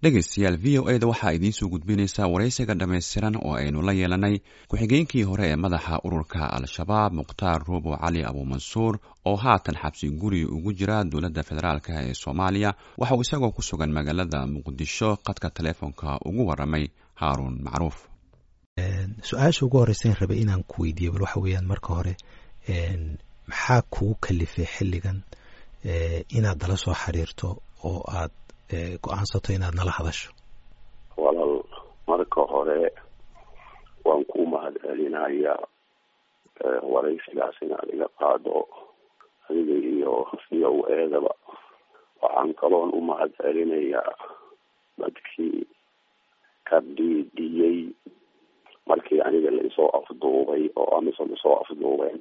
dhegaystayaal v o eda waxaa idiinsoo gudbinaysaa waraysiga dhammaystiran oo aynu la yeelanay ku-xigeenkii hore ee madaxa ururka al-shabaab mukhtaar ruubo cali abuumansuur oo haatan xabsi guri ugu jira dowladda federaalk ee soomaaliya waxa uu isagoo ku sugan magaalada muqdisho qadka taleefonka ugu waramay haaruun macruuf su-aasha ugu horeysan rabay inaan ku weydiiyo bal waxa weeyaan marka hore maxaa kugu kalifay xilligan inaad nala soo xiriirto oo aad go-aansato inaad nala hadasho walaal marka hore waan ku mahad celinaya waraysigaas inaad iga qaado adiga iyo v o eedaba waxaan kaloon u mahad celinayaa dadkii ka dhiidhiyey markii aniga laisoo afduubay oo amisom isoo afduubeen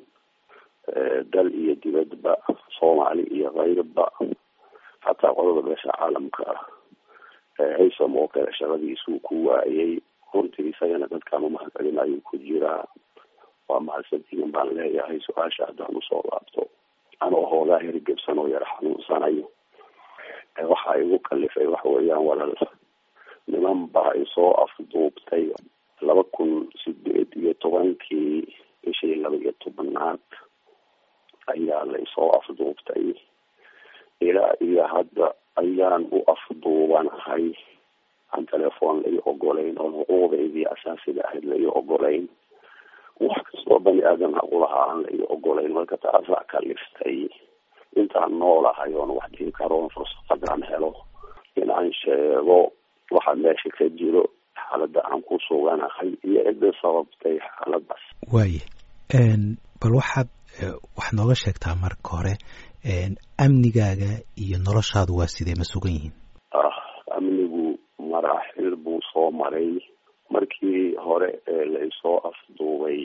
dal iyo dibadba soomaali iyo kayrba xataa qodada beesha caalamka ah haysom oo kale shaqadiisuu ku waayay runtii isagana dadkaan umahad celinayo ku jiraa waa mahadsantihin baan leeyahay su-aasha haddaan usoo laabto anoo hoogaa hergebsan oo yar xanuunsanayo waxaa igu kalifay waxa weeyaan walaal niman baa isoo afduubtay laba kun sideed iyo tobankii bishii laba iyo tobanaad ayaa la isoo afduubtay ilaa iyo hadda ayaan u afduubanahay aan telefoon lai ogolayn oon xuquuqdeydii asaasiga ahayd lai ogolayn wax kastoo bani aadan haqulahaa aan lai ogolayn marka taasaa kaliftay intaan noolahay oon wax dhihi karoon fursadaan helo in aan sheego waxa meesha ka jiro xaaladda aan ku suganahay iyo cidda sababtay xaaladaas waaye bal waxaad wax nooga sheegtaa marka hore amnigaaga iyo noloshaadu waa sidee ma sugan yihiin ah amnigu maraaxil buu soo maray markii hore ee laisoo afduubay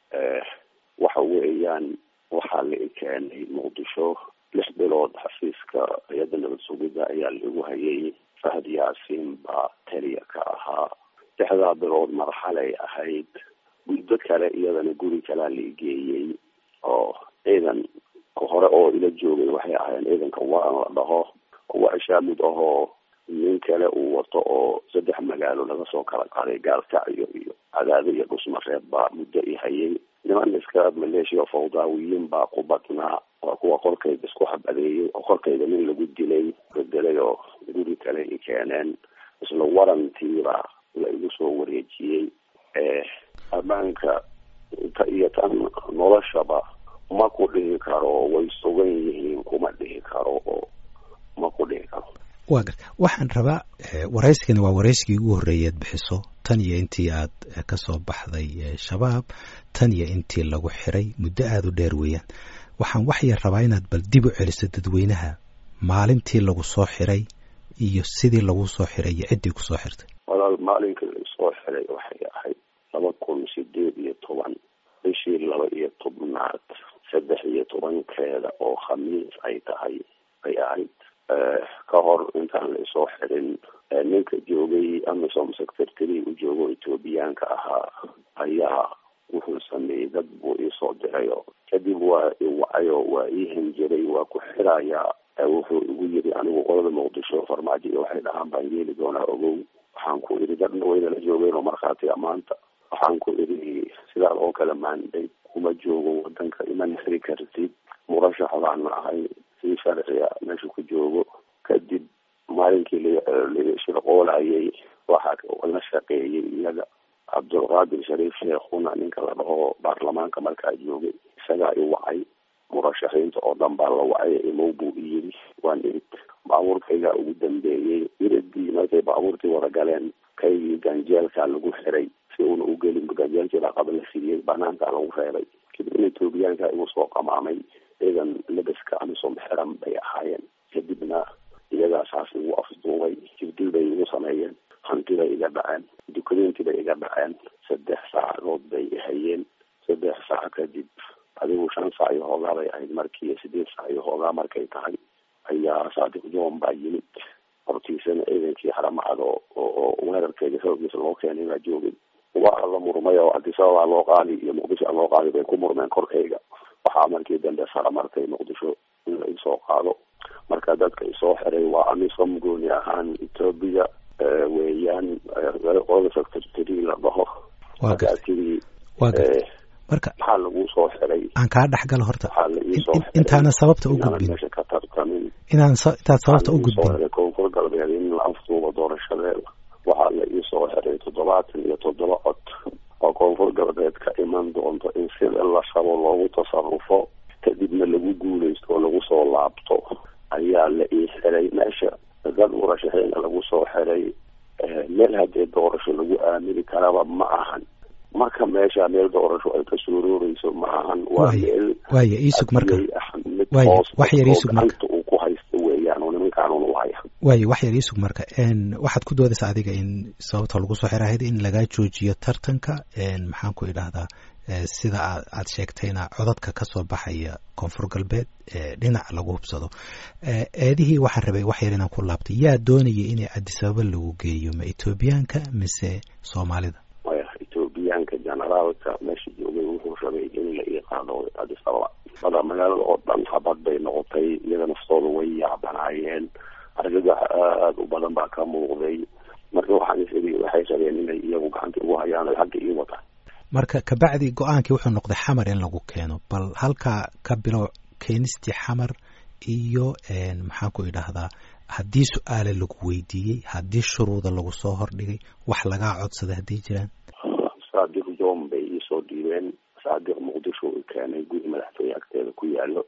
waxa weeyaan waxaa la keenay muqdisho lix bilood xafiiska hay-adda nabad sugidda ayaa laigu hayay fahad yaasiin baa taliya ka ahaa lixdaa bilood marxalay ahayd muddo kale iyadana guri kalaa la igeeyey oo ciidan hore oo ila joogay waxay ahaayeen ciidanka waan la dhaho waa ishaamid ahoo nin kale uu wato oo saddex magaalo laga soo kala qaday gaalkacyo iyo cadaado iyo dhusmareeb baa muddo i hayay niman iska maleeshiya fawdaawiyiin baa ku badnaa waa kuwa korkayga isku habadeeyey oo korkayga nin lagu dilay bedelay oo guri kale i keeneen isla warantiiba la igu soo wareejiyey ammaanka ta iyo tan noloshaba ma ku dhihi karo way sugan yihiin kuma dhihi karo oo ma ku dhihi karo wa garta waxaan rabaa waraysigani waa waraysigii ugu horreeyaad bixiso tan iyo intii aad ka soo baxday shabaab tan iyo intii lagu xiray muddo aada u dheer weeyaan waxaan wax yar rabaa inaad bal dib u celiso dadweynaha maalintii lagu soo xiray iyo sidii lagu soo xiray iyo ciddii kusoo xirtay walaal maalinkii laisoo xiray waxay ahayd laba kun sideed iyo toban bishii laba iyo tobnaad saddex iyo tobankeeda oo khamiis ay tahay ay ahayd ka hor intaan la isoo xirin ninka joogay amisom secretary u joogo ethoobiyaanka ahaa ayaa wuxuu sameeyey dad buu iisoo dirayo kadib waa iwacayo waa ii hanjiray waa ku xirayaa wuxuu igu yiri anigu qolada muqdisho farmaajo iyo waxay dhahaan baan yeeli doonaa ogow waxaan ku idhi dadna waynala joogeen oo markhaatiga maanta waxaan ku idhi sidaas oo kale maanday kuma joogo wadanka iman xiri kartid murashax baan ahay si sharciga meesha ku joogo kadib maalinkii lashirqoolayay waxaa la shaqeeyey iyaga cabdulqaadir shariif sheekhuna ninka la dhaho baarlamaanka markaa joogay isagaa i wacay murashaxiinta oo dhan baa la wacay imow buu i yiri waan irid baabuurkaygaa ugu dambeeyey iridii markay baabuurtii wada galeen kaygii ganjeelkaa lagu xiray si uuna u gelin ganjeelkii baa qaba la siiyey banaankaa lagu reebay kadibna etoobiyaanka igu soo qamaamay ciidan labaska amisom xiran bay ahaayeen kadibna iyagaa saas igu afduubay jibdil bay igu sameeyeen hanti bay iga dhaceen dukumeenti bay iga dhaceen saddex saacadood bay ihayeen saddex saac kadib adigu shan saac iyo hoogaa bay ahayd markii sideed saac iyo hoogaa markay tahay ayaa saadiq john baa yimid hortiisana ciidankii haramacad oo oo weerarkeeda xoogiisa loo keenay baa joogay waa la murmay oo adisababaa loo qaadi iyo muqdisho loo qaadi bay ku murmeen korkayga waxaa markii dambe sara martay muqdisho in la isoo qaado marka dadka isoo xiray waa amisom gooni ahaan etoobiya galay qolada secretary la dhaho waa gartay markaasii waa gartay marka maxaa lagu soo xiray aan kaa dhex galo horta waxaa la ii soo in- xiray intaanan sababta u inaanan gudbin meesha ka tartamin inaan sa- intaad sababta u waxaa la ii soo gudbin xiray koonfur galbeed in la afduubo doorashadeeda waxaa la ii soo xiray toddobaatan iyo toddoba cod oo koonfur galbeed ka iman doonto in sida la rabo loogu tasarufo kadibna lagu guuleysto oo lagu soo laabto ayaa la ii xiray meesha dad murashaxiina lagu soo xiray eh, meel haddee doorasho lagu aamini karaba ma ahan marka meesha meel doorasho ay ka suurooreyso ma ahan waa Waaye, meel waaye iisug marka adiyay ah mid waaye, hoos wax yar oo iisug marka. gacanta uu ku haysto weeyaan oo nimankaan u haya waaye wax yar iisug marka n waxaad ku doodaysaa adiga in sababta lagu soo xira ahayd in lagaa joojiyo tartanka n maxaan ku idhaahdaa eh, sida aad aad sheegtayna codadka ka soo baxaya koonfur galbeed ee dhinac lagu hubsado Eh, eedihii waxaan rabay wax yar inaan ku laabtay yaa doonaya inay addis ababa lagu geeyo ma etoobiyaanka mise soomaalida maya etoobiyaanka generaalka meesha joogay wuxuu rabay in la ii qaado addis ababa bada magaalada oo dhan habad bay noqotay iyaga naftooda way yaabanaayeen argagax aada u badan baa ka muuqday marka waxaan is iri waxay rabeen inay iyagu gacanta ugu hayaan ay xagga ii wataan marka kabacdi go-aankii wuxuu noqday xamar in lagu keeno bal halkaa ka bilow keenistii xamar iyo n maxaan ku idhaahdaa haddii su-aale lagu weydiiyey haddii shuruuda lagu soo hordhigay wax lagaa codsaday hadday jiraan saadiq joom bay iisoo dhiibeen saadiq muqdisho u keenay guri madaxtooye agteeda ku yaalo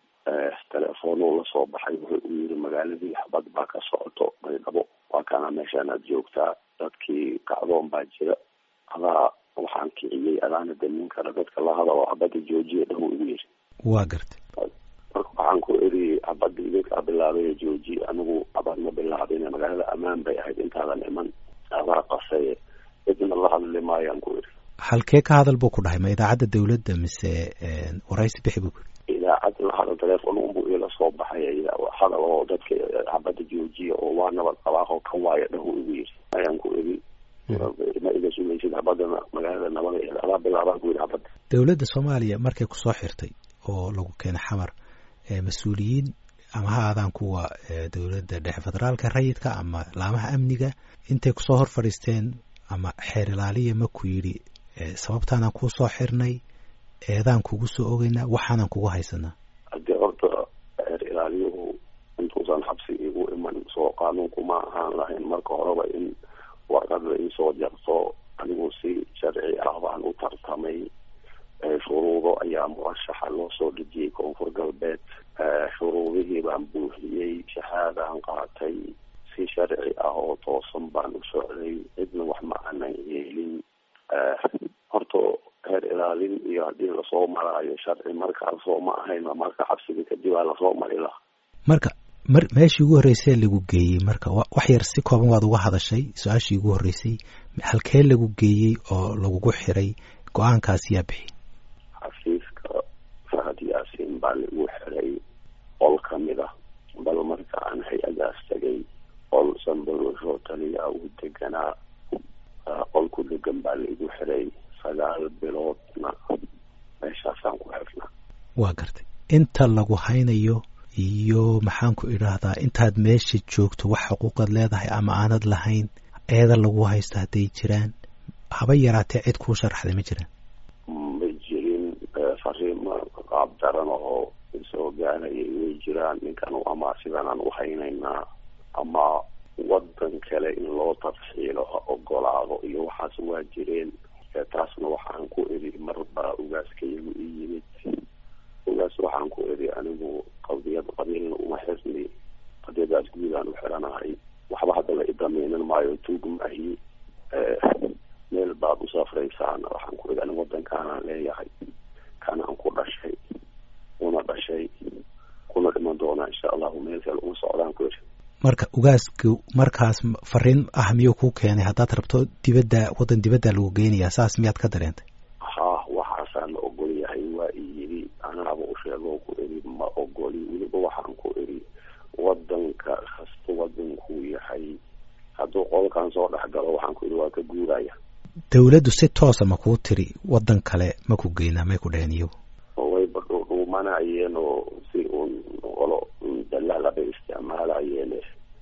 telefoonuu lasoo baxay wuxuu u yiri magaaladii xabad baa ka socoto baydhabo waa kana meeshaan aad joogtaa dadkii kacdoon baa jira adaa waxaan kiciyey adaana damin kara dadka la hadalo xabadda joojiya dhahu igu yiri waa gartay marka waxaan ku eri xabadda idinkaa bilaabay jooji anigu xabad ma bilaabin magaalada ammaan bay ahayd intaadan iman adaa qasaye cidna la hadli maayaan ku eri halkee ka hadal buu ku dhahay ma idaacadda dawladda mise waraysi bixi buu ku yiri idaacad la hadal telefoon unbuu ila soo baxay hadal oo dadka xabadda joojiya oo waa nabad qabaaqo ka waaya dhahu igu yiri ayaan ku eri ma iga sugaysid xabadana magaalada nabada ee adaa bilaabaan ku yiri xabadda dowladda soomaaliya markay kusoo xirtay oo lagu keenay xamar mas-uuliyiin ama ha aadaan kuwa dowladda dhexe federaalka rayidka ama laamaha amniga intay kusoo hor fadhiisteen ama xeer ilaaliya ma ku yidhi sababtaanaan kuu soo xirnay eedaan kugu soo ogeynaa waxaanan kugu haysanaa haddii horta xeer ilaaliyuhu intuusan xabsi igu iman soo qaanuunku ma ahaan lahayn marka horeba in warqad la iisoo jarto anigu si sharci ah baan u tartamay shuruudo ayaa murashaxa loo soo dhejiyey koonfur galbeed shuruudihii baan buuxiyey shahaadaan qaatay si sharci ah oo toosan baan u socday cidna wax ma aanan yeelin horta heer ilaalin iyo haddii lasoo maraayo sharci markaasoo ma ahayn marka xabsiga kadib aa lasoo mari laha marka mar meeshii ugu horreysay lagu geeyey marka wax yar si kooban waad uga hadashay su-aashii ugu horreysay halkee lagu geeyey oo lagugu xiray go-aankaas yaa bixi xafiiska fahad yaasiin baa lagu xiray qol ka mid ah bal marka aan hay-adaas tegay qol sanbarosho taliya uu deganaa qol ku degan baa laigu xiray sagaal biloodna meeshaasaan ku xirnaa waa gartay inta lagu haynayo iyo maxaan ku idhaahdaa intaad meesha joogto wax xuquuqaad leedahay ama aanad lahayn eeda lagu haysto hadday jiraan haba yaraatee cid kuu sharaxday ma jiraan ma jirin fariimo qaab daran oo isoo gaarayay way jiraan ninkan ama sidanaan u haynaynaa ama wadan kale in loo tafxiilo ha ogolaado iyo waxaas waa jireen taasna waxaan ku eri marbaa ugaaskayagu ii yimid ugaas waxaan ku eri anigu qadiyad qabiilna uma xirni qadiyadaas guudaan u xiranahay waxba hadda la idameynan maayo tuug maahi meel baad u safraysaan waxaan ku eri anigu wadankaanaan leeyahay kanaan ku dhashay una dhashay kuna dhiman doonaa insha allahu meel kale uma socdaan ku eri marka ugaasku markaas fariin ah miyuu kuu keenay haddaad rabto dibadda waddan dibadda lagu geynayaa saas miyaad ka dareentay ha waxaasaa la ogol yahay waa i yidhi anaaba u sheegoo ku eri ma ogoli weliba waxaan ku eri wadanka kasta wadankuu yahay hadduu qolkan soo dhex galo waxaan ku eri waa ka guuraya dawladdu si toosa ma kuu tiri waddan kale ma ku geynaa may ku dheheen iyagu wayba dhuudhuumanayeen oo si uun qolo dalaala bay isticmaalayeen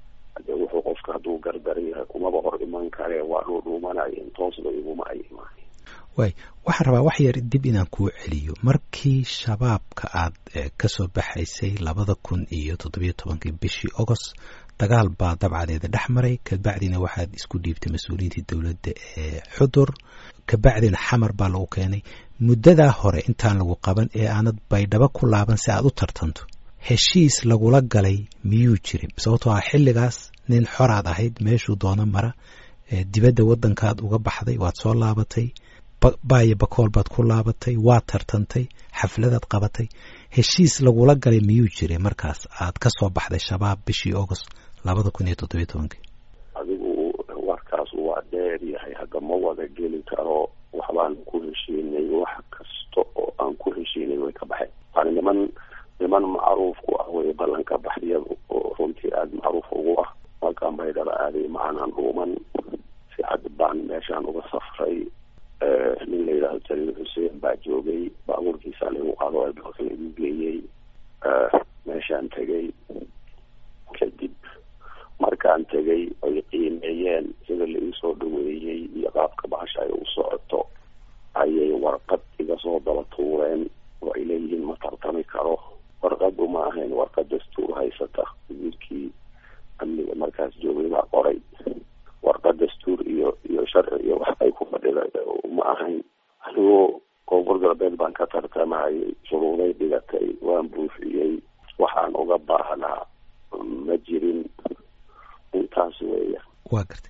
dee wuxuu qofka hadduu gardaran yahay kumaba hor iman karee waa dhuu dhuumanayeen toosba iguma ay imaan waay waxaan rabaa wax yar dib inaan kuu celiyo markii shabaabka aad ka soo baxaysay labada kun iyo toddobiyo tobankii bishii agost dagaal baa dabcadeeda dhex maray kabacdina waxaad isku dhiibtay mas-uuliyiintii dowladda ee xudur kabacdina xamar baa lagu keenay muddadaa hore intaan lagu qaban ee aanad baydhabo ku laaban si aad u tartanto heshiis lagula galay miyuu jirin sababtoo ah xilligaas nin xoraad ahayd meeshuu doono mara dibadda waddankaad uga baxday waad soo laabatay baayo bakool baad ku laabatay waad tartantay xafladaad qabatay heshiis lagula galay miyuu jiray markaas aad ka soo baxday shabaab bishii agost labada kun iyo toddobiyo tobankii adigu warkaas waa dheer yahay hadda ma wada geli karo waxbaan ku heshiinay wax kasta oo aan ku heshiinay way ka baxeen waana niman niman macruuf ku ah way ballanka baxyadu oo runtii aada macruuf ugu ah markaan baydhaba aaday macanaan dhuuman si cad baan meeshaan uga safray nin la yidhaahdo jaliil xuseen baa joogay baabuurkiisa lagu qaado albalka lagu geeyey meeshaan tegay kadib markaan tegay ay qiimeeyeen sida la iisoo dhaweeyey iyo qaabka bahasha ay u socoto ayay warqad iga soo daba tuureen oo ay leeyihiin ma tartami karo warqadu ma ahayn warqad dastuur haysata wasiirkii amniga markaas joogay baa qoray warqad dastuur iyo iyo sharci iyo wax ay ku fadhida ma ahayn anigoo koonfur galbeed baan ka tartamayay shuruuday dhigatay waan buufiyey waxaan uga baahnaa ma jirin intaas weeya waa gartay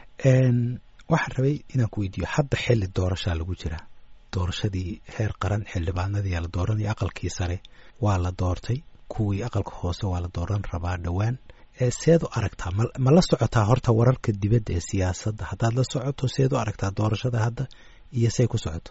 waxaan rabay inaan ku weydiiyo hadda xilli doorashaa lagu jiraa doorashadii heer qaran xildhibaanadii la dooranaya aqalkii sare waa la doortay kuwii aqalka hoose waa la dooran rabaa dhowaan seed u aragtaa ma ma la socotaa horta wararka dibadda ee siyaasadda haddaad la socoto seed u aragtaa doorashada hadda iyo say ku socoto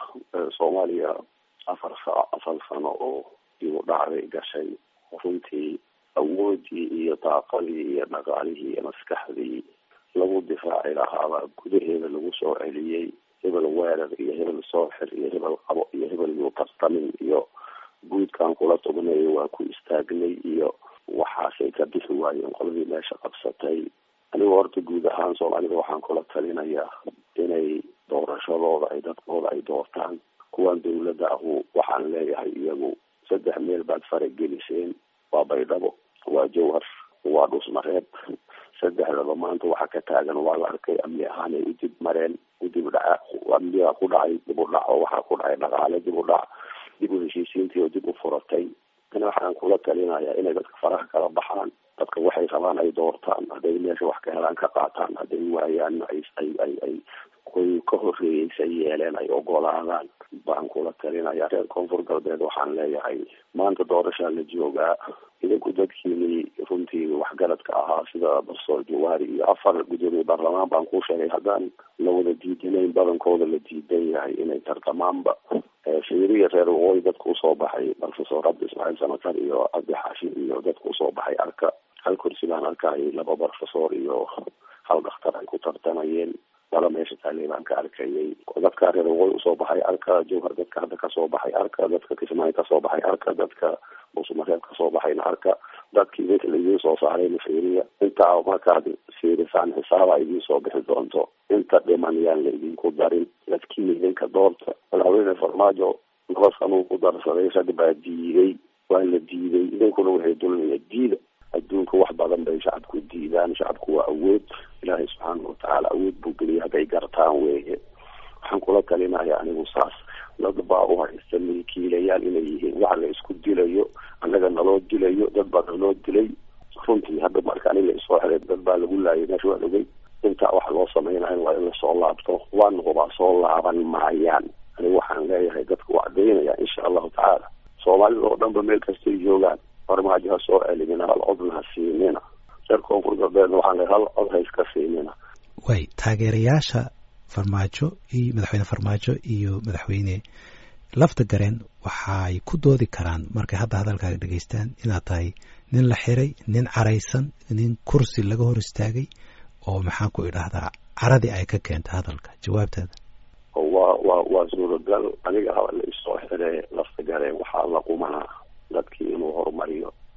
soomaaliya afar sa afar sano oo igu dhacday gashay runtii awoodii iyo daaqadii iyo dhaqaalihii iyo maskaxdii lagu difaaci lahaabaa gudaheeda lagu soo celiyey hebel weerar iyo hebel sooxir iyo hebel qabo iyo hebel yuu tartamin iyo guudkan kula tugnayo waa ku istaagnay iyo waxaasay ka bixi waayeen qoladii meesha qabsatay anigu horta guud ahaan soomaalida waxaan kula talinayaa inay doorashadooda ay dadkooda ay doortaan kuwan dawladda ahu waxaan leeyahay iyagu saddex meel baad farageliseen waa baydhabo waa jawhar waa dhusmareeb saddexdaba maanta waxa ka taagan waa la arkay amni ahaanay u dib mareen u dib dhaca amniga ku dhacay dib u dhac oo waxaa ku dhacay dhaqaale dib u dhac dib u heshiisiintii oo dib u furatay ina waxaan kula talinayaa inay dadka faraha kala baxaan dadka waxay rabaan ay doortaan hadday meesha wax ka helaan ka qaataan hadday waayaan ay ay ay ay kuwii ka horreeyeysa yeeleen ay ogolaadaan baan kula talinayaa reer koonfur galbeed waxaan leeyahay maanta doorashaa la joogaa idinku dadkiinii runtii waxgaradka ahaa sida bastoor jawaari iyo afar gudoomiye baarlamaan baan kuu sheegay haddaan la wada diidanayn badankooda la diidan yahay inay tartamaanba shiriya reer waqooyi dadka usoo baxay professor cabdi ismaaciil samatar iyo cabdi xaashim iyo dadka usoo baxay arka hal kursi baan arkayay laba professor iyo hal dhakhtar ay ku tartamayeen laba meesha taaley baan ka arkayay dadka reer waqooyi usoo baxay arka jawhar dadka hadda kasoo baxay arka dadka kismaayo kasoo baxay arka dadka buusmareeb kasoo baxayna arka dadkii idinka laidiin soo saarayna fiiriya intaa markaad fiirisaan xisaaba idiin soo bixi doonto inta dhiman yaan la idinku darin dadkii idinka doorta madaxweyne farmaajo laba sanuu ku darsaday rag baa diiday waa la diiday idinkuna waxay dulmiya diida adduunka wax badan bay shacabku diidaan shacabku waa awood ilaahay subxaana watacaala awood buu geliyay hadday gartaan weeye waxaan kula talinaya anigu saas dad baa u haysta milkiilayaal inay yihiin waxa la isku dilayo annaga naloo dilayo dad baa naloo dilay runtii hadda marka aniga isoo xiray dad baa lagu laayay meesha waa ogey intaa waxa loo samaynayo waa in lasoo laabto waan hubaa soo laaban maayaan anigu waxaan leeyahay dadka u cadaynaya insha allahu tacaala soomaalida oo dhanba meel kastay joogaan farmaajo ha soo celimina hal codna ha siinina reer koonfur galbeedna waxaan leeyahay hal cod ha iska siinina way taageerayaasha farmaajo iyo madaxweyne farmaajo iyo madaxweyne lafta gareen waxay ku doodi karaan markay hadda hadalkaaga dhegaystaan inaad tahay nin la xiray nin caraysan nin kursi laga hor istaagay oo maxaan ku idhaahdaa caradii ay ka keentay hadalka jawaabtaada waa waa waa suuragal aniga haba la isoo xire lafta gareen waxaa la qumanaa dadkii inuu horumariyo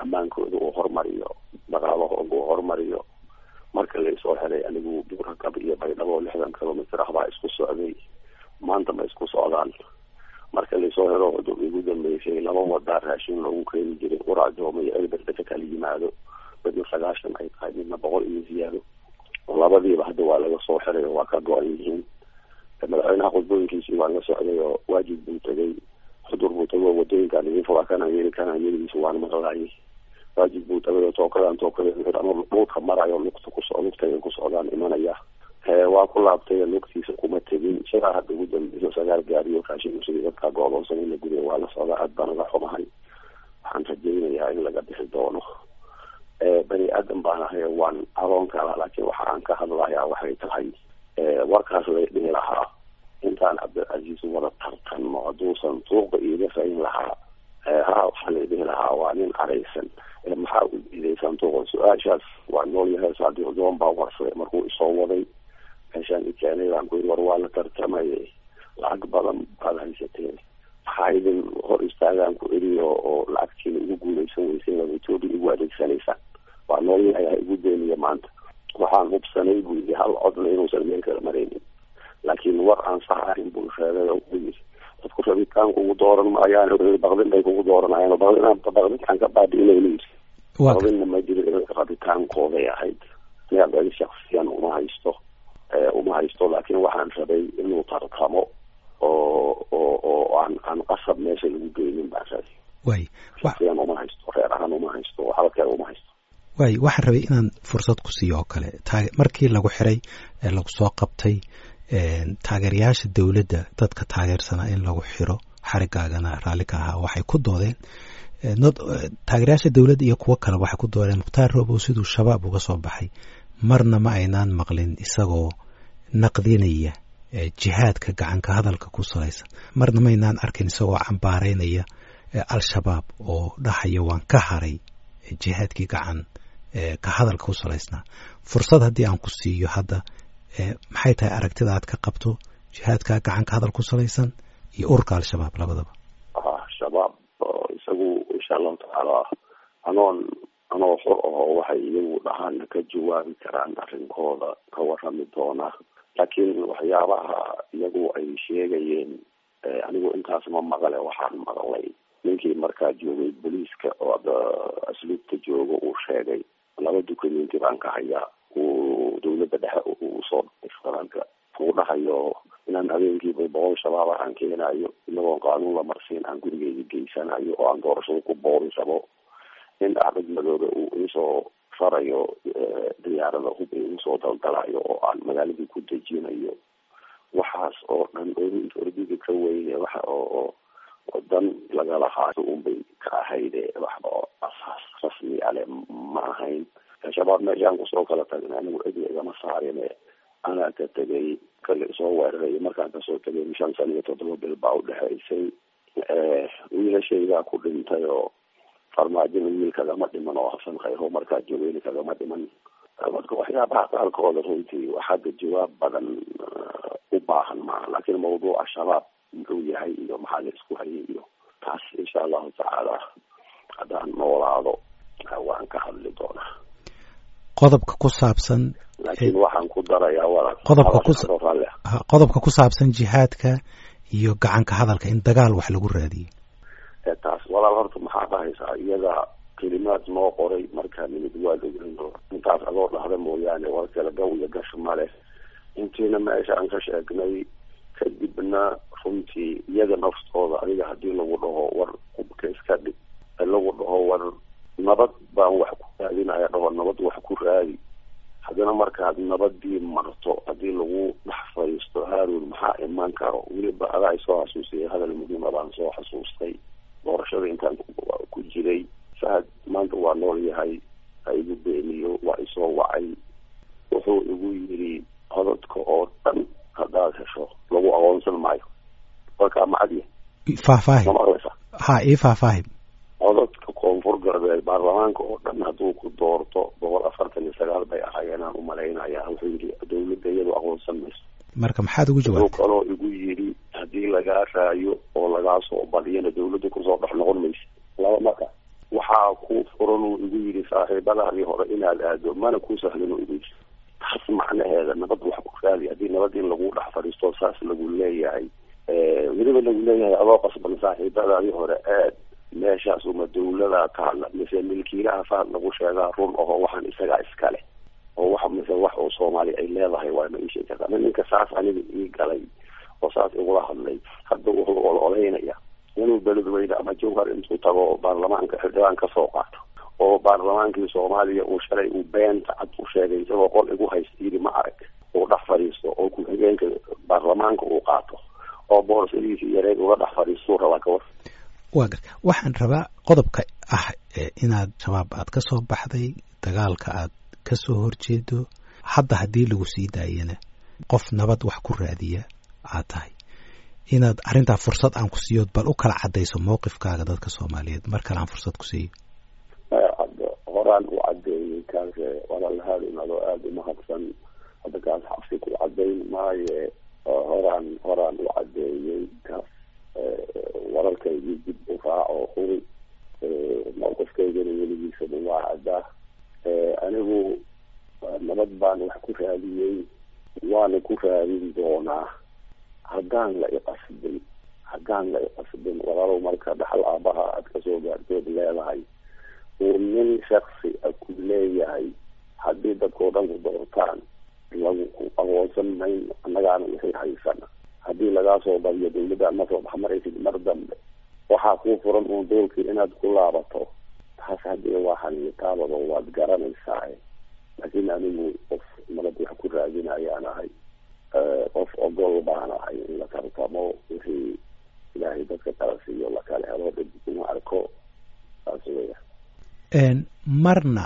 ammaankooda uu hormariyo dhaqaalahooda uu hormariyo marka laysoo helay anigu buurakab iyo baydhabo lixdan kilomitr ah baa isku socday maanta ma isku socdaan marka laysoo helo igu dambeysay laba wadaa raashin loogu keeni jiray uraajooma iyo elberde ka kala yimaado midna sagaashan ay tahay midna boqol iyo ziyaado labadiiba hadda waa laga soo xiray oo waa ka go-an yihiin madaxweynaha khudbooyinkiisii waa la socday oo waajib buu tegay xudur buu tegay oo wadooyinkaan idin furaa kana yeli kana yeligiisa waana maqlaayay waajib buu tagay oo tookadan tookada ama dhuudka marayo lugta kuso lugtay ku socdaan imanaya waa ku laabtay lugtiisa kuma tegin sidaa hadda ugu dambeyso sagaal gaariyo raashinusigi dadkaa go-doonsan in la gudiya waa la socdaa aad baan uga xumahay waxaan rajaynayaa in laga bixi doono bani aadan baan ahay waan adoon kala laakiin waxa aan ka hadlayaa waxay tahay warkaas lay dhihi lahaa intaan cabdilcasiis wada tartanno hadduusan suuqa iiga fayn lahaa ha waxaa lay dhihi lahaa waa nin araysan maxaa u diidaysan suuqa su-aashaas waa nool yahay saadiq joon baa warsaday markuu isoo waday meeshaan ikeenay baan ku yiri war waa la tartamayay lacag badan baad haysateen maxaa idin hor istaagaan ku eri oo lacagtiina ugu guuleysan weyseen oo etoobiya igu adeegsanaysaan waa nool yahay ha igu beeniya maanta waxaan hubsanay buu yidhi hal codna inuusan meel kala maraynin laakiin war aan sax ahayn buu sheegay oo u yidhi dadku rabitaanku ugu dooran maayaan baqdin bay kugu dooranayaan baqdin baqdinkaan ka baabi'inayna yidhi baqdinna ma jiro rabitaankooday ahayd aniga shaksiyan uma haysto uma haysto laakiin waxaan rabay inuu tartamo oo oo oo aan aan qasab meesha lagu geynin baan rabay way shaksiyan uma haysto reer ahaan uma haysto waxba kale uma haysto waay waxaan rabay inaan fursad ku siiyo oo kale markii lagu xiray ee lagu soo qabtay taageerayaasha dowladda dadka taageersanaa in lagu xiro xarigaagana raalli ka ahaa waxay ku doodeen taageerayaasha dowladda iyo kuwo kale waxay ku doodeen mukhtaar roobow siduu shabaab uga soo baxay marna ma aynaan maqlin isagoo naqdinaya jihaadka gacanka hadalka ku salaysan marna maynaan arkin isagoo cambaaraynaya al-shabaab oo dhahaya waan ka haray jihaadkii gacan ka hadalka ku salaysnaa fursad haddii aan ku siiyo hadda maxay tahay aragtida aad ka qabto jihaadka gacan ka hadal ku salaysan iyo ururka al-shabaab labadaba shabaab isagu insha allahu tacaala anoon anoo xor aho waxay iyagu dhahaana ka jawaabi karaan arrinkooda ka warami doona laakiin waxyaabaha iyagu ay sheegayeen anigu intaas ma maqle waxaan maqlay ninkii markaa joogay booliiska oo asluubta jooga uu sheegay laba dukumenti baan ka hayaa uu dawladda dhexe uu soo faranka uu dhahayo inaan habeenkiiba boqol shabaab aan keenayo inagoon qaanuun la marsiin aan gurigeyga geysanayo oo aan doorashada ku boori rabo in axmed madoobe uu iisoo farayo diyaarada hub igu soo daldalayo oo aan magaaladii ku dejinayo waxaas oo dhan ordiga ka weyne waxa oo dan lagala haayo unbay ka ahayde waxba oo asaas rasmi ale ma ahayn shabaab meeshaan kusoo kala tagna anigu cidna igama saarine anaa ka tegay kale soo weeraray markaan kasoo tegay shan sana iyo toddoba bil baa udhexaysay wiilashaygaa ku dhintay oo farmaajina wiil kagama dhiman oo hasan khayro markaa joogeyna kagama dhiman marka waxyaabaha qaarkooda runtii waxaada jawaab badan u baahan maaha laakiin mawduuca shabaab muxuu yahay iyo maxaa la isku hayay iyo taas insha allahu tacaala haddaan noolaado waan ka hadli doonaa qodobka ku saabsan laakiin waxaan ku darayaa walaal qodobka ku qodobka ku saabsan jihaadka iyo gacanka hadalka in dagaal wax lagu raadiyey taas walaal horta maxaa dhahaysaa iyada kelimaad noo qoray markaa nimid waa ogeyn intaas adoo dhahda mooyaane war kale gaw iyo gash male intiina meesha aan ka sheegnay kadibna runtii iyaga naftooda adiga hadii lagu dhaho war qubka iska dhig lagu dhaho war nabad baan wax ku raadinaya dhaho nabad wax ku raadi haddana markaad nabadii marto hadii lagu dhex fadhiisto haarun maxaa iman karo weliba adaa soo xasuusiyay hadal muhiima baan soo xasuustay doorashada intaan ku jiray fahad maanta waa nool yahay ha igu beeniyo waa isoo wacay wuxuu igu yiri cododka oo dhan haddaad hesho lagu aqoonsan maayo warkaa macadiya faahfaahi ma maqlaysa ha ii faahfaahi cododka koonfur galbeed baarlamaanka oo dhan hadduu ku doorto boqol afartan iyo sagaal bay ahaayeen aan umalaynaya wuxuu yidhi dawladda iyadu aqoonsan mayso marka maxaad ugu wuxuu jawaabtay kaloo igu yidhi haddii lagaa raayo oo lagaa soo badiyana dawladda kusoo dhex noqon maysa laba marka waxa waxaa ku furan uu igu yidhi saaxiibadaadii hore inaad aado mana ku sahlin uu igu yiri taas macnaheeda nabad wax ku raadi haddii nabad in lagu dhex fadhiisto saas lagu leeyahay weliba lagu leeyahay adoo qasban saaxiibadaadii hore aad meeshaas uma dawladaa ka hadla mise milkiilaha fahad lagu sheegaa run aho waxaan isagaa iskale oo wax mise wax oo soomaali ay leedahay waa ma ii sheegi kartaa ninka saas aniga ii galay oo saas igula hadlay hadda wuxuu ololeynaya inuu beledweyne ama jawhar intuu tago baarlamaanka xildhibaan kasoo qaato oo baarlamaankii soomaaliya uu shalay uu beenta cad u sheegay isagoo qol igu haysta yidhi ma arag uu dhex fadhiisto oo ku-xigeenka baarlamaanka uu qaato oo boorasadiisii yareed uga dhex fadhiistuu rabaa kawar waa gar waxaan rabaa qodobka ah inaad shabaab aad ka soo baxday dagaalka aad ka soo horjeedo hadda haddii lagu sii daayana qof nabad wax ku raadiya aad tahay inaad arrintaa fursad aan ku siiyood bal u kala caddayso mowqifkaaga dadka soomaaliyeed mar kale aan fursad ku siiyo horaan u cadeeyey kaas walaalhaadin adoo aada umahadsan hadda kaas xabsi ku cadayn maaye horaan horaan u cadeeyey kaas wararkaygii dib u raaco huri mowqifkaygana weligiisaba waa caddaa anigu nabad baan wax ku raadiyey waana ku raadin doonaa haddaan la iqasbin haddaan la iqasbin walaalow marka dhaxal aabaha aad kasoo gaartood leedahay uu nin shaksi a ku leeyahay haddii dadkao dhan ku doortaan lagu ku aqoonsan mayn annagaana wixii haysana haddii lagaa soo badiyo dawladdaad ma soo baxmaraysid mar dambe waxaa kuu furan uun doolkii inaad ku laabato taas haddii waa xaniitaabado waad garanaysaa laakiin anigu qof nabad wax ku raadinayaan ahay qof ogol baan ahay in la tartamo wixii ilaahay dadka kala siiyo lakala helo dhib kuma arko saas weya marna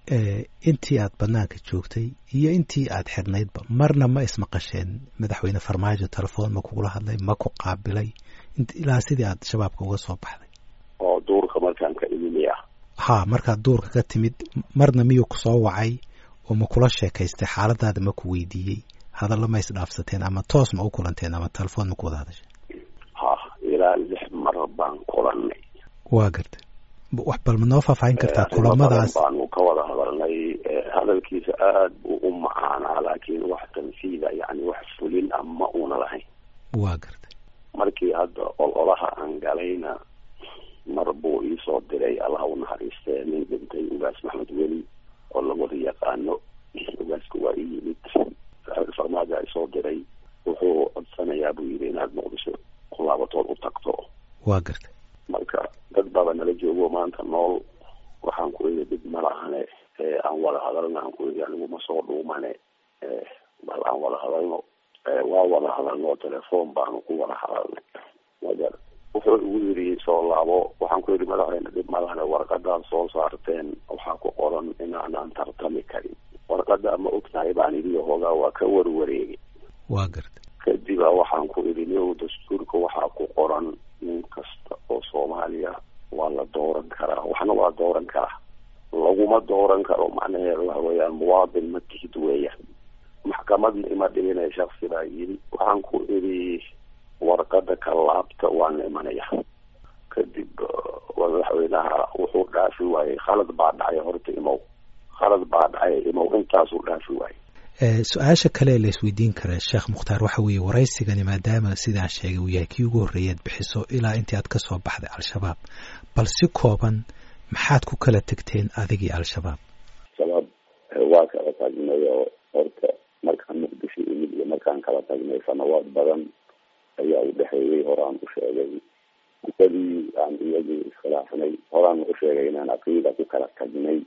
intii aad banaanka joogtay iyo intii aad xirnaydba marna ma ismaqasheen madaxweyne farmaajo telefoon ma kugula hadlay ma ku qaabilay ilaa sidii aad shabaabka uga soo baxday oo duurka markaan ka imimi ah ha markaad duurka ka timid marna miyuu kusoo wacay oo ma kula sheekaystay xaaladaada ma ku weydiiyey hadallo ma isdhaafsateen ama toos ma u kulanteen ama telefoon ma ku wada hadashay ha ilaa lix mar baan kulanay waa garta wax bal ma noo faahfaahin kartaa kulamadaas baanu ka wada hadalnay hadalkiisa aada buu u macaanaa laakiin wax tanfiida yani wax fulin ah ma una lahayn waa garta markii hadda ololaha aan galayna mar buu iisoo diray allaha u naxariistee nin dhintay ugaas maxmed weli oo lawada yaqaano ugaasku waa ii yimid farmaajo ay soo diray wuxuu codsanayaa buu yidhi inaad muqdisho kulaabatood u tagto waa garta marka dad baba nala joogo maanta nool waxaan ku iri dib malahane aan wada hadalno aan ku iri anigu ma soo dhuumane bal aan wada hadalno waa wada hadalno telefoon baanu ku wada hadalnay magar wuxuu igu yidhi soo laabo waxaan ku yidhi madaxweyne dib malahane warqadaad soo saarteen waxaa ku qoran inaanaan tartami karin warqada ma ogtahay baan idhi hoogaa waa ka warwareegay waa garta kadiba waxaan ku idhi nin dastuurka waxaa ku qoran nin kasta oo soomaaliya waa la dooran karaa waxna waa dooran karaa laguma dooran karo macnaheeda waxa weeyaan muwaadin ma tihid weeyaan maxkamadna ima dhigina shaksi baa yidhi waxaan ku idhi warqada ka laabta waan imanaya kadib madaxweynaha wuxuu dhaafi waayey khalad baa dhacay horta imow khalad baa dhacay imow intaasuu dhaafi waayey su-aasha kale la isweydiin kara sheekh mukhtaar waxa weeye waraysigani maadaama sidaan sheegay uu yahay kii ugu horreeyaad bixiso ilaa intii aad ka soo baxday al-shabaab bal si kooban maxaad ku kala tegteen adigii al-shabaab shabaab waa kala tagnay oo horta markaan muqdisho imid iyo markaan kala tagnay sanawaad badan ayaa u dhexeeyey horaan u sheegay muddadii aan iyagii iskhilaafnay horaan u sheegay inaan aqiida ku kala tagnay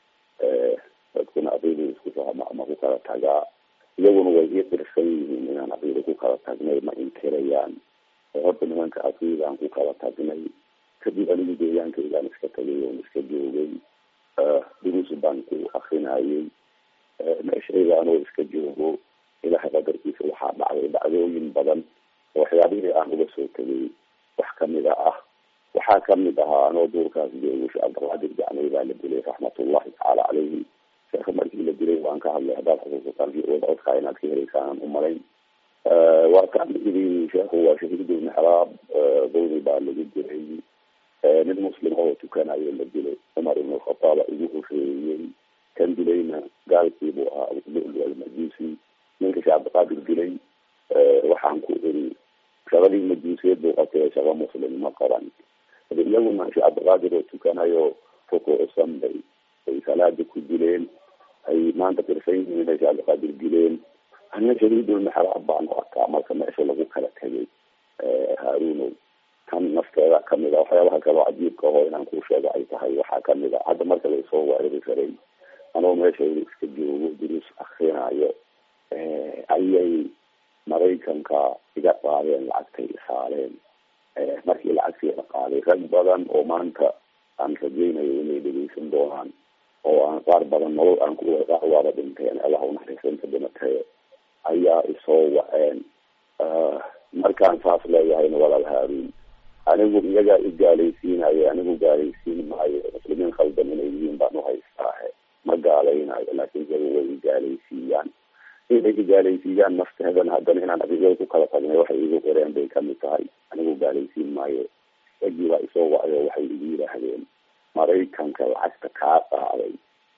dadkuna aqiida isku fahma ama ku kala tagaa iyaguna way ii qirsan yihiin inaan aqiida ku kala tagnay ma inkirayaan horta nimanka aqiidaan ku kala tagnay kadib anigu deegaankaygaan iska tagay oon iska joogay duruus baan ku akrinayay meeshaygaanoo iska joogo ilahay qadarkiisa waxaa dhacday dhacdooyin badan oo waxyaabihii aan uga soo tegay wax kamida ah waxaa kamid ahaa anoo duurkaas joogo sheekh cabdilqaadir jacnay baa la dilay raxmatullahi tacaala caleyhi sheekha markii la dilay waan ka hadlay haddaad xusuusataan wada codkaa inaad ka helaysaan umalayn waa kaan idhi sheekhu waa shahiidul mixraab dawri baa lagu dilay nin muslim oo tukanayo la dilay cumar ibn khataaba igu horeeyey kan dilayna gaalkiibuu ahaa abululu almajuusi ninka sheekh cabdiqaadir dilay waxaan ku iri shaqadii majuusiyad buu qabtay shaqa muslim ma qaban iyaguna sheekh cabdiqaadir oo tukanayo rukuucsan bay ay salaada ku dileen ay maanta qirsan yihiin inay sheekh cabdiqaadir dileen ana shadiidulmaxraab baan u arkaa marka meesha lagu kala tegay haarunow kan nafteeda kamid a waxyaabaha kaloo cajiibka aho inaan kuu sheego ay tahay waxaa kamid a hadda marka laysoo weerari karay anoo meesha iska joogo duruus akrinayo ayay maraykanka iga qaadeen lacagtay isaaleen markii lacagtii la qaaday rag badan oo maanta aan rajaynayo inay dhegeysan doonaan oo aan qaar badan nolol aan ku qaar waaba dhinteen allah unaxariisanta dhimatee ayaa isoo waceen markaan saas leeyahayna walaal haaruun anigu iyagaa i gaalaysiinayo anigu gaalaysiin maayo muslimiin khaldan inay yihiin baan uhaystaahe ma gaalaynayo laakiin iyagu way igaalaysiiyaan inay igaalaysiiyaan nafteedan haddana inaan adigada ku kala tagnay waxay igu qoreen bay kamid tahay anigu gaalaysiin maayo ragii baa isoo wacyo waxay igu yidhaahdeen maraykanka lacagta kaa qaaday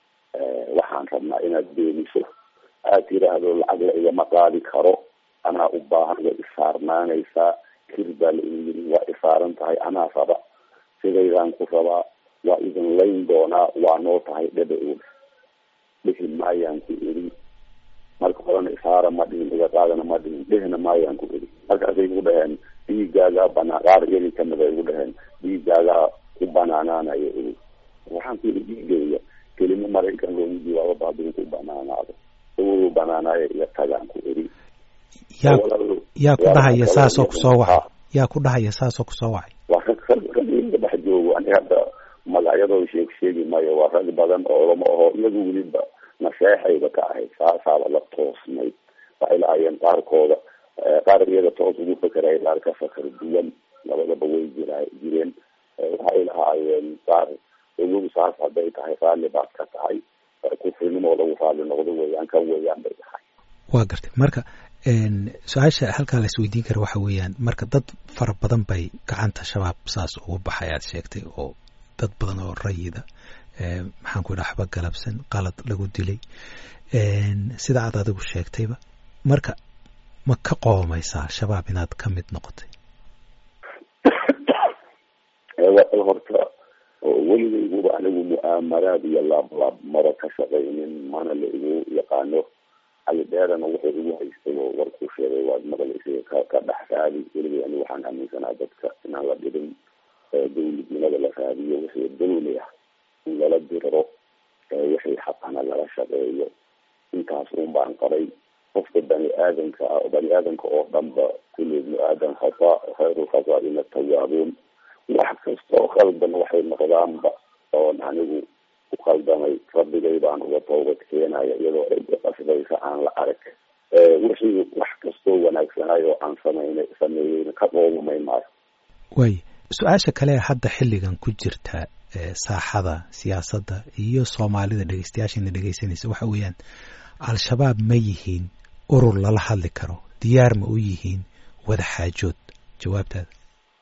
waxaan rabnaa inaad beeniso aad tiraahdo lacag la igama qaadi karo anaa u baahan way isaarnaanaysaa kir baa la igu yiri waa isaaran tahay anaa raba sidaydaan ku rabaa waa idin layn doonaa waa noo tahay dhebe og dhihi maayaan ku iri marka horena isaara ma dhihin iga qaadana ma dhihin dhihina maayaan ku iri markaasay igu dhaheen dhiigaagaa banaa qaar iyagii kamid ay igu dhaheen dhiigaagaa ku banaanaanayo iri waxaan ku iri dhiigeeya kelimo maraykan loogu jawaabo baadin ku banaanaado uu banaanaayo iga tagaan ku iri yaa yaa ku dhahaya saasoo kusoo wacay yaa ku dhahaya saasoo kusoo wacay waa rag rag rag iga dhex joogo ani hadda magacyadoo sheeg sheegi maayo waa rag badan oo lama aho iyagu weliba naseexayba ka ahayd saasaaba la toosnayd waxay lahaayeen qaarkooda qaar iyaga toos ugu fekeray qaar ka fakar duwan labadaba way jira jireen waxay lahaayeen qaar ogow saas hadday tahay raalli baad ka tahay kufrinimo lagu raalli noqdo weeyaan kan weeyaan bay tahay waa gartay marka su-aasha halkaa la isweydiin kara waxa weeyaan marka dad fara badan bay gacanta shabaab saas ugu baxay aad sheegtay oo dad badan oo rayida maxaan ku idhaha waxba galabsan qalad lagu dilay sida aad adigu sheegtayba marka ma ka qoomaysaa shabaab inaad ka mid noqotay horta weligayguba anigu mu'aamaraad iyo laablaab maba ka shaqaynin mana la igu yaqaano cali dheerana wuxuu igu haystay oo warkuu sheegay waad maqlaysay ka ka dhex raadi weligay anigu waxaan aaminsanaa dadka inaan la dhibin dawladnimada la raadiyo wixii dawli ah in lala diriro wixii xaqana lala shaqeeyo intaas un baan qabay qofka bani aadamka ah bani aadamka oo dhanba kulli ibnu aadam khata khayru lkhataaina tawaabuun wax kastoo khaldan waxay noqdaanba oon anigu ku khaldamay rabbigay baan uga toobad keenaya iyadoo cidda qasbaysa aan la arag wixii wax kastoo wanaagsanay oo aan sameynay sameeyeyna ka qoomamay maayo waay su-aasha kale hadda xilligan ku jirta saaxada siyaasadda iyo soomaalida dhegeystayaashayna dhegeysanaysa waxa weeyaan al-shabaab ma yihiin urur lala hadli karo diyaar ma u yihiin wada xaajood jawaabtaada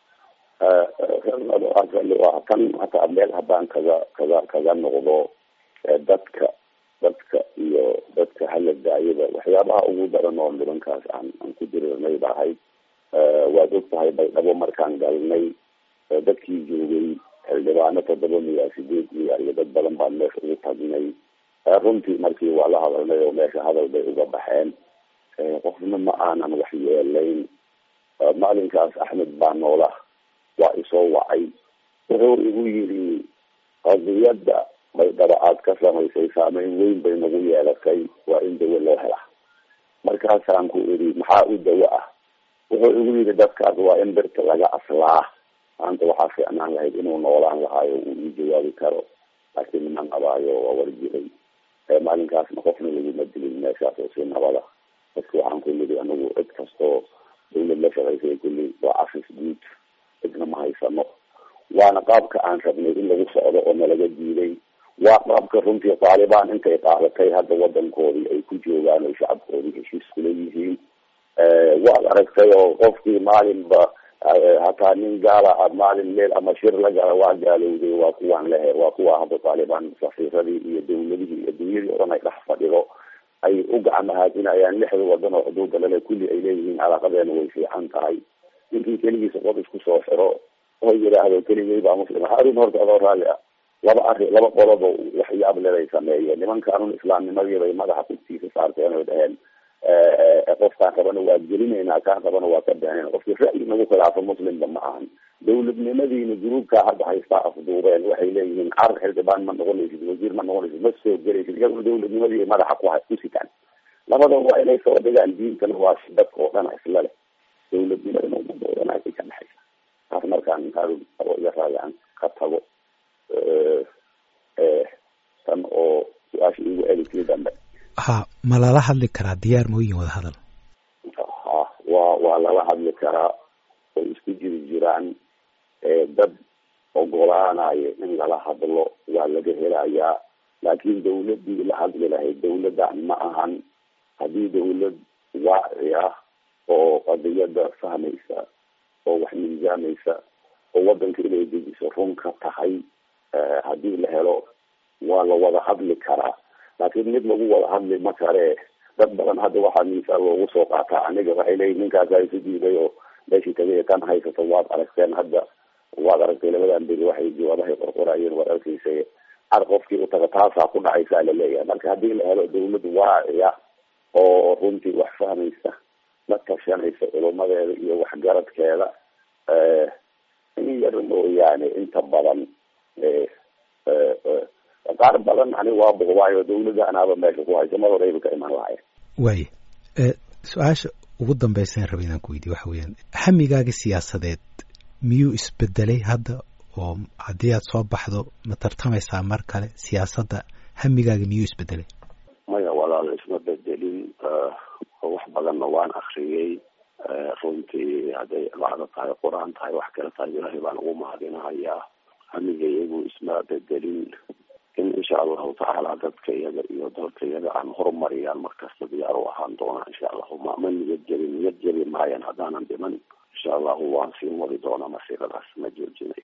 kan hataa meel haddaan kaga kaga kaga noqdo dadka dadka iyo dadka hala daayada waxyaabaha ugu daran oo nimankaas aan aan ku dirirnay ba ahayd waad og tahay baydhabo markaan galnay dadkii joogay xildhibaano toddoba miyaa sideed miyaa iyo dad badan baan meesha ugu tagnay runtii markii waa la hadalnay oo meesha hadal bay uga baxeen qofna ma aanan wax yeelayn maalinkaas axmed baa noola waa isoo wacay wuxuu igu yidhi qadiyadda baydhabo aad ka samaysay saameyn weyn bay nagu yeelatay waa in dawo loo helaa markaasaan ku idhi maxaa u dawo ah wuxuu igu yidhi dadkaas waa in birta laga aslaa maanta waxaa fiicnaan lahayd inuu noolaan lahaayo uu ii jawaabi karo laakiin ma nabaayo waa warjiray maalinkaasna qofna laguma dilin meeshaas oo si nabada dadka waxaan ku nidhi anagu cid kastoo dawlad la shaqaysay kulli waa cafis guud cidna ma haysano waana qaabka aan rabnay in lagu socdo oo nalaga diiday waa qaabka runtii taalibaan intay qaadatay hadda wadankoodii ay ku joogaan oo shacabkoodii heshiis kula yihiin waad aragtay oo qofkii maalinba hataa nin gaala a maalin meel ama shir la gala waa gaalowday waa kuwaan lehe waa kuwa hadda taalibaan safiiradii iyo dawladihii iyo dunyadii o dhan ay dhex fadhido ay u gacmahaadinayaan lixda wadan oo xuduuda lale kulli ay leeyihiin calaaqadeena way fiican tahay ninkii keligiisa qod isku soo xiro oo yidhaahdo keligay baa muslim arrin horta adoo raalli ah laba arri laba qodobo waxyaab leday sameeyeen nimankaanun islaamnimadii bay madaxa kugtiisa saarteen oy dhaheen qofkaan rabana waa gelinaynaa kaan rabana waa ka beenayn qofkii ra'yi nagu khilaafa muslimba ma ahan dawladnimadiina gruubkaa hadda haystaa afduubeen waxay leeyihiin carar xildhibaan ma noqonaysid wasiir ma noqonaysid ma soo gelaysid iyaguna dawladnimadii madaxa ku ku sitaan labada waa inay soo dhigaan diintana waa si dadka oo dhan isla leh dawladnimadana umada oo dhan ay ka dhexaysa taas markaan abo iga raayaan ka tago tan oo su-aasha igu eegikii dambe ha ma lala hadli karaa diyaar mooyin wada hadal ha waa waa lala hadli karaa oo isku jiri jiraan dad ogolaanayo in lala hadlo waa laga helayaa laakiin dawladii la hadli lahayd dawladdan ma ahan haddii dawlad waaci ah oo qadiyada fahmaysa oo wax miisaamaysa oo wadanka inay dejiso run ka tahay haddii la helo waa la wada hadli karaa laakiin mid lagu wada hadli ma kale dad badan hadda waxaa miisaal loogu soo qaataa aniga waxay leeyihin ninkaasa isu diiday oo meeshii tagay kan haysato waad aragteen hadda waad aragtay labadan beri waxay jawaabahay qorqorayeen waad arkeysa ar qofkii utaga taasaa ku dhacaysaa laleeyahay marka haddii la helo dawlad waaciya oo runtii wax fahmaysa la tashanaysa culumadeeda iyo waxgaradkeeda in yar mooyaane inta badan qaar badan ani waa buqbaayo dawladda anaaba meesha ku haysa mar horeyba ka iman lahayen waaya su-aasha ugu dambeysaan raba inaan ku weydiye waxa weeyaan hamigaaga siyaasadeed miyuu isbedelay hadda oo haddii aad soo baxdo ma tartamaysaa mar kale siyaasadda hamigaaga miyuu isbedelay maya walaal isma bedelin wax badanna waan akriyey runtii hadday cibaado tahay qur-aan tahay wax kale tahay ilaahay baan ugu mahadinahayaa hamiga iyagu isma bedelin in insha allahu tacaala dadka iyaga iyo dalka iyaga aan horumariyaan markasta diyaar u ahaan doonaa insha allahu ma ma niyad jebin niyad jebi maayan haddaanan dhiman insha allahu waan siin wadi doonaa masiiradaas ma joojinay